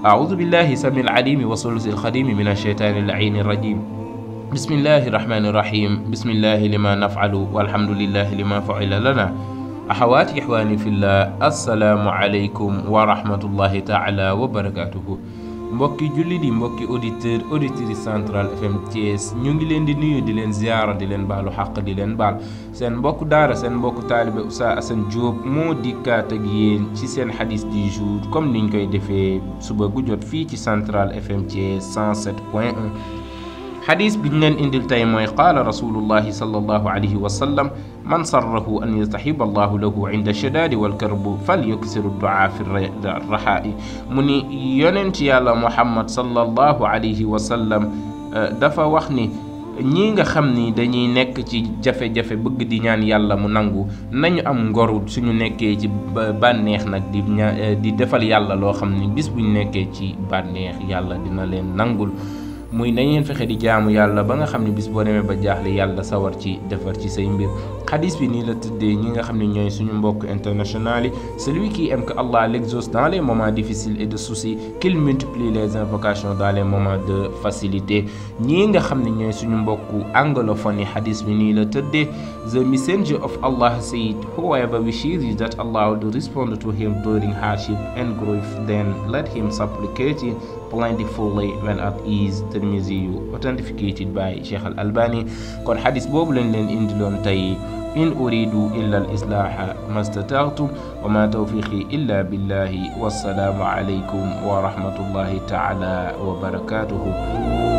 أعوذ بالله سميع العليم وصلص الخديم من الشيطان اللعين الرجيم بسم الله الرحمن الرحيم بسم الله لما نفعل والحمد لله لما فعل لنا أحواتي إخواني في الله السلام عليكم ورحمة الله تعالى وبركاته mbokki julli di mbokki auditeur auditrice central fm Thiès ñu ngi leen di nuyu di leen ziara di leen baalu xàq di leen baal seen mbokk daara seen mbokk taalibe Oustaz Assane Diop moo dikkaat ak yéen ci seen xadis du jour comme niñ koy defee suba gu jot fii ci central fm Thiès 107.1 xadis bi ñu leen indil tey mooy qaala rasulullahi sallallahu alayhi wa sallam man sarrahu an yastaxiba allahu lahu inda shadaadi walkarbu fal yuksiru duaa fi raxaa'i mu ni yonent yàlla muhammad sallallahu alayhi wa sallam dafa wax ni ñii nga xam ni dañuy nekk ci jafe-jafe bëgg di ñaan yàlla mu nangu nañu am ngoru suñu nekkee ci bànneex nag di ña di defal yàlla loo xam ni bis buñ nekkee ci bànneex yàlla dina leen nangul muy na ngeen fexe di jaamu yàlla ba nga xam ne bis boo demee ba jaaxle yàlla sawar ci defar ci say mbir xadis bi nii la tëddee ñi nga xam ne ñooy suñu mbokk international yi celui qui aime que Allah l'exauce dans les moments difficiles et de soucis qu'il multiplie les invocations dans les moments de facilité ñii nga xam ne ñooy suñu mbokku anglophone yi xadis bi nii la tëddee the messenger of Allah said whoever wishes that Allah would respond to him during hardship and grief then let him supplicate plentifully when at ease Tirmizi authenticated by Cheikh Al Albani kon xadis boobu lañ leen indiloon tey in uridu illa al islaaha ma stata'tu wa ma tawfiqi illa billahi wassalaamu alaykum wa rahmatullahi taala wa barakatuhu